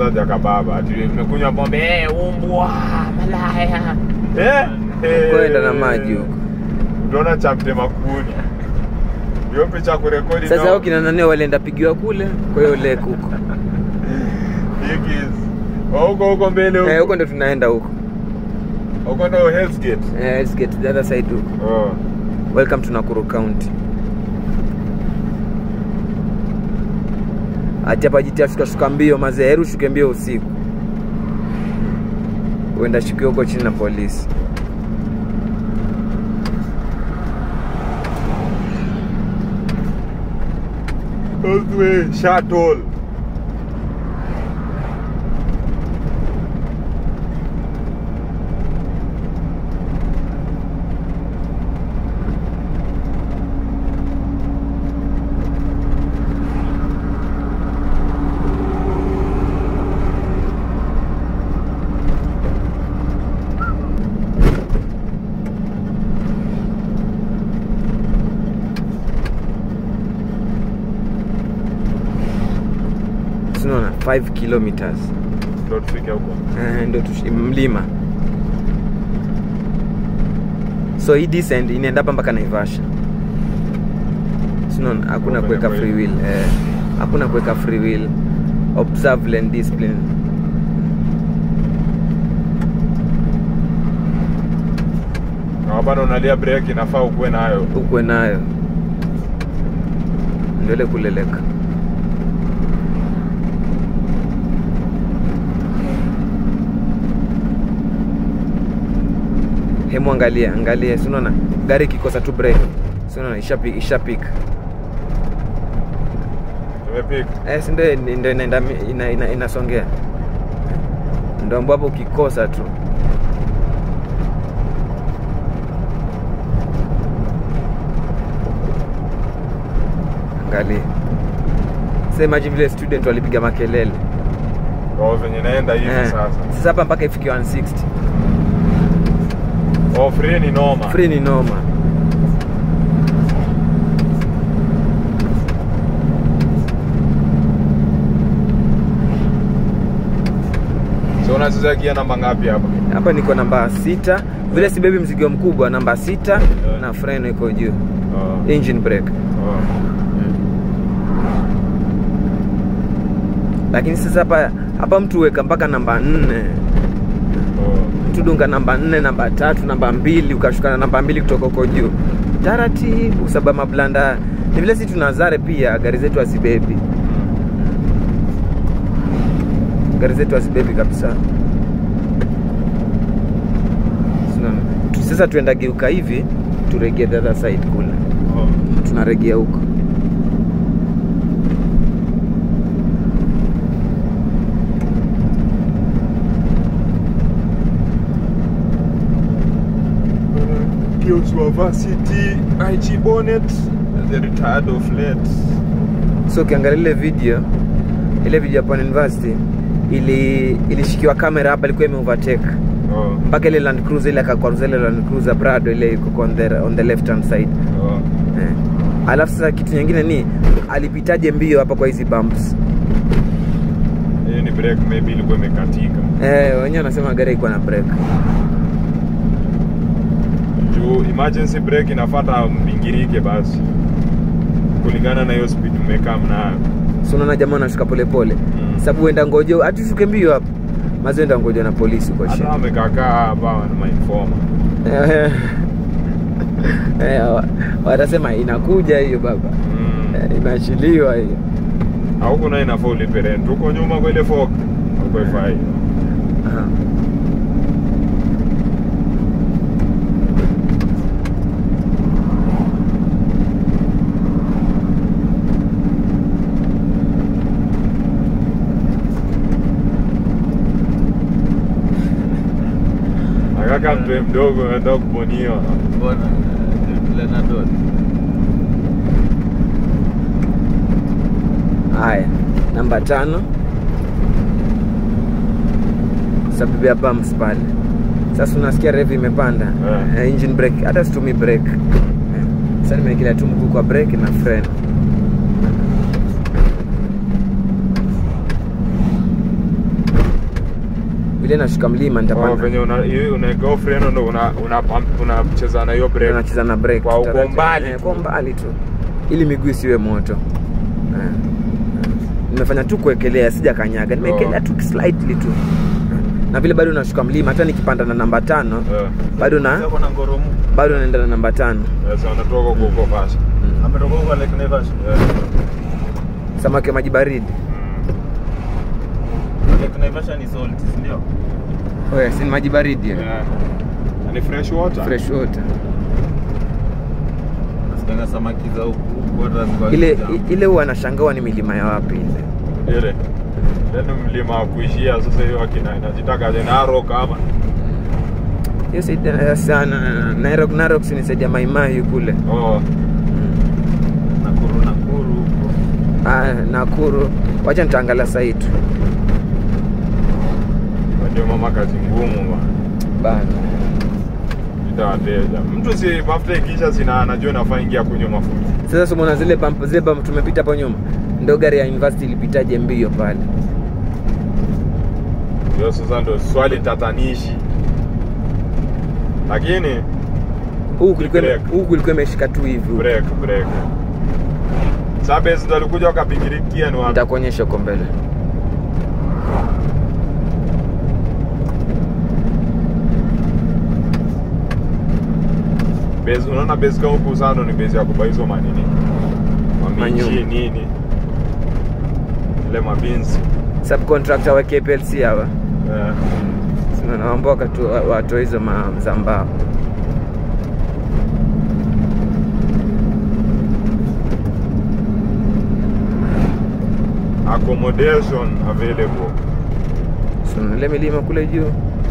kwanza jakababa ati nimekunywa pombe eh, umbwa malaya eh, eh. kwenda na maji huko utaona cha mtema kuni hiyo picha kurekodi sasa na- hao kina nani walienda pigiwa kule kwa hiyo lake huko Hikis. Oh, huko huko mbele Eh, huko huko ndo tunaenda huko huko ndo Hell's Gate Eh, let's get to the other side huko oh. welcome to Nakuru County ati hapa jitia shuka shuka mbio mazee heru shuke mbio usiku uenda shukiwa huko chini na polisi Oswe shuttle sinaona 5 kilometers ndo tufike huko Eh, ndo tushi- mlima so hii descent inaenda hapa mpaka naivasha sinaona hakuna Kwa kuweka kweli. free will eh, hakuna kuweka free will observe lane discipline na bado unalia break inafaa ukuwe nayo ukwe nayo ndio ile kuleleka hemu angalia angalia sinaona gari ikikosa tu break sinaona ishapik ishapik tumepika eh, si ndio ndio inaenda ina, ina, inasongea ndo ambapo ukikosa tu angalia semaji vile student walipiga makelele oh, venye naenda hivi Eh, sasa sasa hapa mpaka ifikie 160 oh, free ni noma free ni noma so unacheza gia namba ngapi hapa hapa niko namba sita vile sibebi mzigo mkubwa namba sita Eh. na freno iko juu oh. engine brake oh. lakini sasa hapa hapa mtu weka mpaka namba nne oh. mtu dunga namba nne namba tatu namba mbili ukashuka na namba mbili kutoka huko juu taratibu sababu mablanda ni vile si tunazare pia gari zetu hazibebi gari zetu hazibebi kabisa Sina- tu- sasa tuenda geuka hivi turegee the other side kule oh. tunaregea huko Joshua Varsity, IG Bonnet, the retired of late. so ukiangalia ile video ile video ya Pwani University ili ilishikiwa kamera hapa ilikuwa ime overtake Oh. mpaka ile Land Cruiser ile akakwaruza ile Land Cruiser Prado ile iko on the, on the left hand side Oh. eh. Alafu sasa kitu nyingine ni alipitaje mbio hapa kwa hizi bumps Hiyo ni break maybe ilikuwa imekatika. eh, wenyewe wanasema gari iko na break Juu emergency break inafuata mbingirike basi. Kulingana na hiyo speed umekaa mnayo. so unaona jamaa anashuka polepole Mm. sababu uenda ngojo hati ushuke mbio hapa mazi enda ngojo na polisi huko chini Hata wamekakaa hapa na mainforma. Eh, eh, wa- watasema inakuja hiyo baba Mm. Eh, imeachiliwa hiyo Au kuna inafaa ulipe rent. Huko nyuma kwa ile fork. Huko ifai. Aha. Akaka mtu mdogo anataka kuboniwa. Mbona Lenadot haya namba tano sababu ya bumps pale sasa unasikia rev imepanda Eh. eh, engine brake hata situmi brake eh. sasa nimeekelea tu mguu kwa brake na freno ile nashuka mlima Oh, nitapanda venye una hiyo unaweka off freno ndo una una pump- unacheza na hiyo brake. nacheza na break Kwa uko taratibu. mbali Eh, tu. kwa mbali tu ili miguu isiwe moto Eh. nimefanya tu kuekelea sija kanyaga nimeekelea Oh. tu slightly tu na vile bado nashuka mlima hata nikipanda na namba tano Eh, bado na Sasa kuna ngoromu. bado naenda na namba tano sasa unatoka huko huko fast. Ametoka huko Lake Naivasha. Eh, samaki wa maji baridi mm. Lake Naivasha ni salt, si ndio? oh, yes, ni maji baridi Eh, na ni fresh water. fresh water Nasikianga samaki za huku huku hata ziko ile kitambo. i- ile huwa nashangawa ni milima ya wapi ile Ile. Ile mlima wa kuishia sasa hiyo akina inajitaka je Narok ama hiyo saidi ya sana Narok Narok si ni saidi ya Maimai kule oh Nakuru Nakuru huko. ah, Nakuru wacha nitaangalia saitu ndio mama kazi ngumu bwana. bana Itawateja. Mtu si mafuta ikisha sina anajua nafaa ingia kunywa mafuta. sasa sumona zile pamp zile pamp tumepita hapo nyuma ndo gari ya university ilipitaje mbio pale Ndio sasa ndo swali tatanishi. Lakini huku kulikuwa ime- Break. huku kulikuwa imeshika tu hivi huku. break break. Sabes ndo alikuja wakapigirikia ni wapi? nitakuonyesha huko mbele Base unaona base kama huku sana ni base ya kuba hizo manini. Maminji Manyumba. nini? Ile mabinzi. subcontractor wa KPLC hawa Eh. naomba wakatu watoe hizo ma- za mbao accommodation available. So, ile milima kule juu